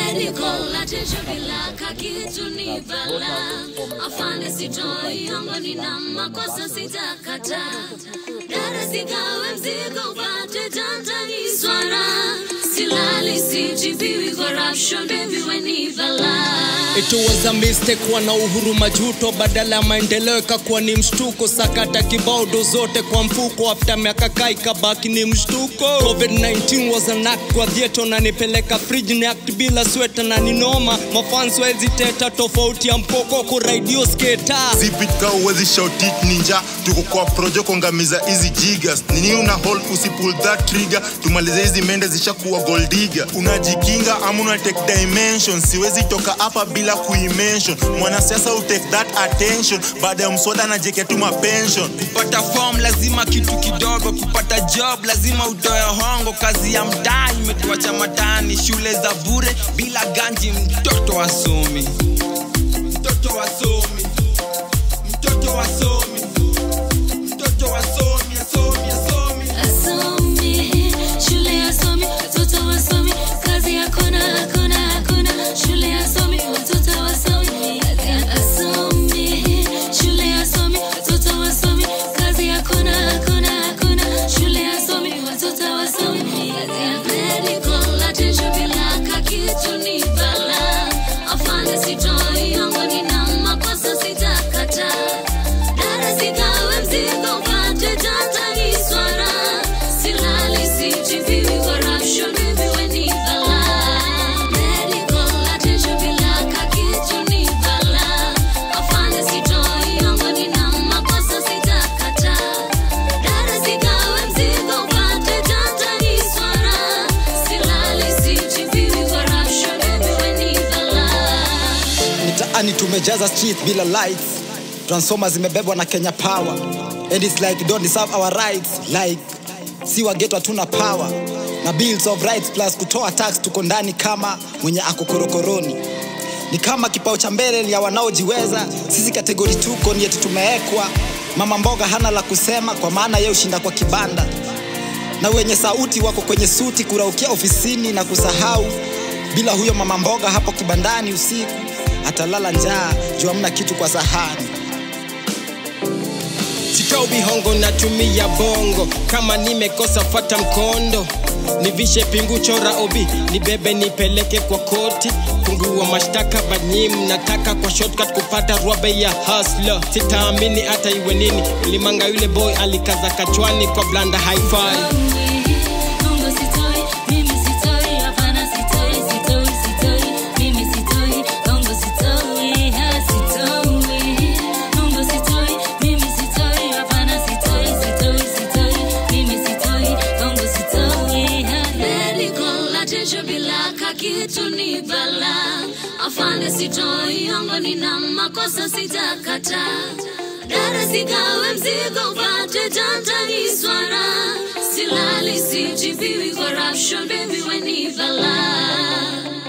medical attention bila kakitu ni bala afande sitoi ongo nina makosa sitakata dada sigawe mzigo upate tantani swara silali sijibiwi corruption baby weni bala It was a mistake kuwa na uhuru majuto badala ya maendeleo ikakuwa ni mshtuko sakata kibao do zote kwa mfuko after miaka kaa ikabaki ni mshtuko covid-19 was an act kwa dhieto na nipeleka fridge ni act bila sweta na ninoma mafans wezi teta tofauti ya mpoko kuraidio sketa zipitka uwezi shautit ninja tuko kwa projo kuangamiza hizi jigas nini una hold usipull that trigger tumalize hizi mende zishakuwa goldiga unajikinga ama una take dimension siwezi toka hapa bila kuimention mwanasiasa utake that attention baada ya mswada najekea tu mapension kupata form lazima kitu kidogo kupata job lazima utoe hongo kazi ya mtaa imetuacha matani shule za bure bila ganji mtoto wasomi mtoto wasomi mtoto wasomi mtoto wasomi asomi asomi Asomi, shule asomi, watoto wasomi, kazi hakuna, hakuna, hakuna. Shule asomi, watoto wasomi, asomi, shule asomi, watoto wasomi, kazi hakuna, hakuna, hakuna. Shule asomi, watoto wasomi, medical attention bila kakitu ni bala. Afande sitoi ongo, nina makosa sitakata. Dada sigawe mzigo upate tantani swara silali sijibiwi corruption baby weni bala medical attention bila kakitu ni bala afande sitoi ongo nina makosa sitakata dada sigawe mzigo upate tantani swara silali sijibiwi corruption baby weni bala mitaani tumejaza street bila lights transformer zimebebwa na kenya power and it's like don't deserve our rights like si wageto hatuna power na bills of rights plus kutoa tax tuko ndani kama mwenye ako korokoroni ni kama kipao cha mbele ni ya wanaojiweza sisi kategori tuko ni yetu tumeekwa mama mboga hana la kusema kwa maana ye ushinda kwa kibanda na wenye sauti wako kwenye suti kuraukia ofisini na kusahau bila huyo mama mboga hapo kibandani usiku atalala njaa juu hamna kitu kwa sahani sitobi hongo natumia bongo kama nimekosa fata mkondo nivishe pingu chora obi nibebe nipeleke kwa koti fungua mashtaka banyim nataka kwa shortcut kupata rwabe ya hasla sitaamini hata iwe nini ulimanga yule boy alikaza kachwani kwa blanda hi-fi Mungu sitoi, mimi sitoi, hapana sitoi, sitoi, sitoi, mimi sitoi, Mungu sitoi, ha sitoi. Mungu sitoi, mimi sitoi, hapana sitoi, sitoi, sitoi, mimi sitoi, Mungu sitoi, ha. Medical attention bila kakitu ni bala. Afande sitoi, ongo nina makosa sitakata. Dada sigawe mzigo upate tantani swara silali sijibiwi corruption baby weni bala